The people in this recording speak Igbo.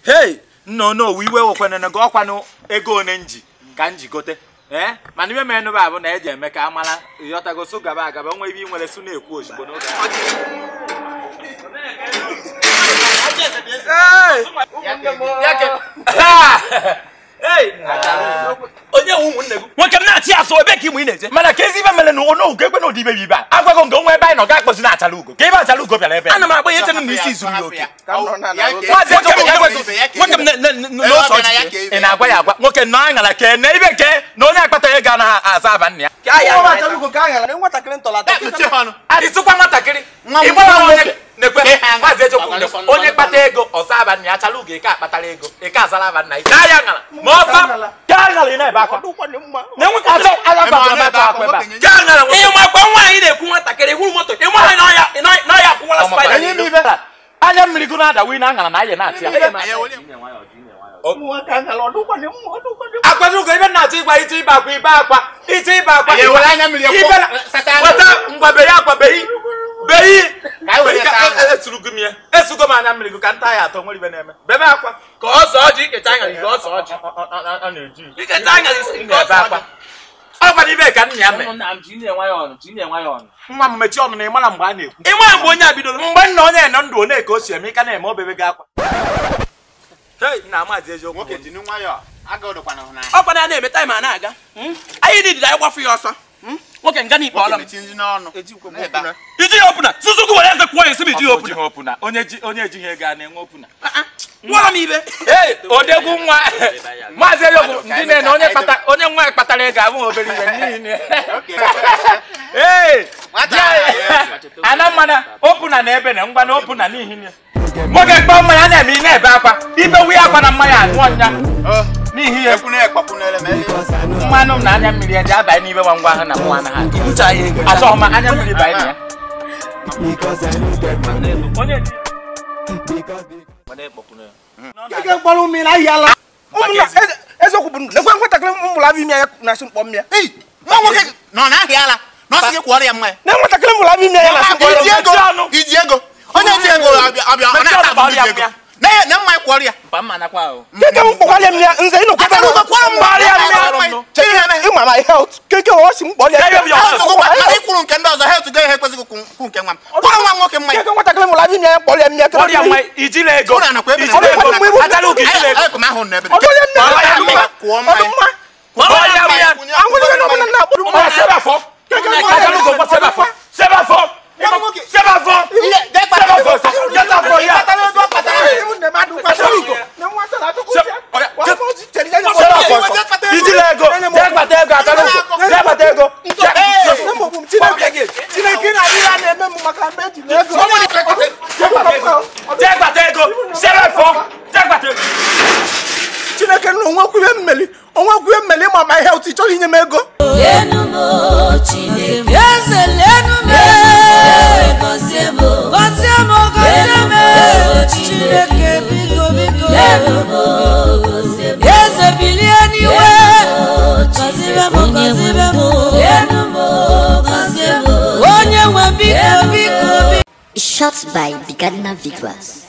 hei nna onowu iwe wekwenene gị ọkwanụ ego one nji ka m ji gote ee mana ibe menụ bụ abụ na eji eme ka a mara ịghọtago so gaba agaba nwa ibe ị nwere su na-ekwu ozugbo n'oge onye wu ụmụnne gị nwoke m na-achị asụ ebe ka ịmụ ị na-eje mana ka ezi ibe mere na ono ugo ekwe na ụdị ibe bụ ibe a agwago nke onwe ebe anyị nọ ga akpọzi na achala ugo ka ebe achala ugo bịara ebe a. ana m agba ihe chere na isi zuru ya oke Maazị nwoke m Ejọba, na-enwe- nwoke m na- na- na- n'ose ọchịchị ị na-agwa ya agwa nwoke nọ aṅara kee na ibe kee na onye akpata ego anaghị aza aba nna ya isịkwa nwatakịrị Nwa m- ịgbara nwa m onye nwoke. nekwe Ke ha maazị ejokwu Agwa nekwe nsọ- onye kpata ego ọza aba nna ya achala ugo ike akpatara ego ike azara aba nna ya gaa ya aṅara ma ọza gaa aṅara ị na-ebe akwa na enwe ka achọ agha gbagoro m atọ akwa ebe a gaa aṅara nwoke ihe makwa nwaanyị na-ekwu nwatakịrị hụrụ moto ị nwaanyị n'ọya akwụwala spaida Onye ime ibe anya mmiri gụ na-ada wi na aṅara na aya na-atị ya akwanugo ibe na-achọ ịgwa ịchọ ibe akwa ibe akwa ịchọ ibe akwa Ya ewere anya mmiri Ibe kwụ- na- sata anya. weta ngwa beyi akwa beyi beyi Ka anyị were Beyi ka- saa anya. e- esurugo m ya esugo m anya mmiri gụ ka nta ya atọ nwere ibe na-eme bebe akwa ka ọ sọọ ji iketa anya ka ọ sọọ ji ọ na-eji iketa anya ị na-ebe akwa ọ gwara ibe ka nna ya mee nna m ji na-enwe ya ọnụ ji na-enwe ya ọnụ nwa m mechie ọnụ na ị mara mgbe a na-ekwu ị nwa mgbe onye a bidoro mgbe nna onye nọ ndụ one ka o si eme ị ka na-eme obebe gị akwa Hei, nna amazi eziokwu nwoke jiri nwayọọ agaụdụkwana hụ n'anya ọ kwana na-eme taịm a na-aga anyị dịdịrị anyị gbafu ya ọsọ nwoke nga n'ikpe ọla m mechi nri n'ọnụ Na-ebe a. iji ya opuna suzuku were eze kwuo ya esi m iji ya Ọfọ opuna jighị opuna onye ji onye ejighị ego a na-enwe opuna gwara m ibe ee odegwu nwa maazị eziokwu ndị na-ene onye kpata onye nwa kpatara ego abụghị obere ibe n'ihi na Okay. ee Nwata di anyị- ahụ ga-eso. ana mmana opuna na ebe na ngwa na opuna n'ihi na nwoke mkpọ mmanya na-eme ị na-ebe akwa ibe wi akwa na mmanya aṅụọ nya Oh, n'ihi ya ekwuna ekpakwunere m ele. mmanụ m na anya mmiri ya ji abanye n'ibe ngwa ngwa ahụ na mụ anaghị ibucha ya ego achọghị m anya mmiri banye na ya onye ji Ike mkpọrọ mmiri ahịala ụmụnna eze- eziokwu bụ lekwe nwatakịrị mụrụ abụ ime ya na-asị mkpọ mmiri Ei, nwa nwoke gị nọ n'ahịa ala na ọ sị gị kwụọrọ ya mmanya na nwatakịrị mụrụ abụ ime ya na-asị mkpọ iji ego mechie ọnụ. iji ego onye ji ego abịa abịa ọ Mechie na-ata ọnụ, abụ iji gbara ego ya na na mmanya kwụọrọ ya mpa mma nakwa ahụ keke m kpọkwalịa m ya nze ị nọkwa Atara ụgwọ kwụọrọ m Gbara ya mmanya, mmanya. mmanya. Cheghị ihe mee. ịma my health keke ọ sị m kpọlịa Ya, ya, ya. Health gụkwa, mana ịkwụrụ nke ndị ọzọ health gị ihe ekwesịghị kwụ kwụ nke nwa m kwụrụ nwa m nwoke mmanya keke nwatakịrị mụrụ abụ ime ya kpọlịa m ya ọrịa nwa ijila ego Ụra nakwa ebe ijila na- ego Ọ bụ achala ụka ijila ego Anyị- anyị ahụ n'ebe dị. ọdụnye m Kwụọ na mmanya, kwụọ mmanya. ọdụmma ọrịa nwa anwụrịbe na ọbụla na-akpọrọ Ọ mmanya sebafọ achala ụka ụgbọ sebafọ sebafọ sebafọ Ihe, gaa kpata ego. sebafọ sebafọ ya Kpatara ego, kpatara ego. sebafọ ijila ego jee gbata ego achala ụka jee gbata ego Chineke na-adịghị a na-eme m maka mgbe ejiri ego jee gbata ego sebafọ jee gbata ego Chineke na onwekwu ihe mmeli onwekwu ihe mmeli ma my health ị chọrọ inye m ego lenu m o Chineke eze lenu m gọzie m gọzie m gọzie m Chineke biko biko lenu m gọzie m eze bilie n'iwe gọzie m gọzie m lenu m gọzie m onye nwe biko biko biko Shot by Bigadna Vigras.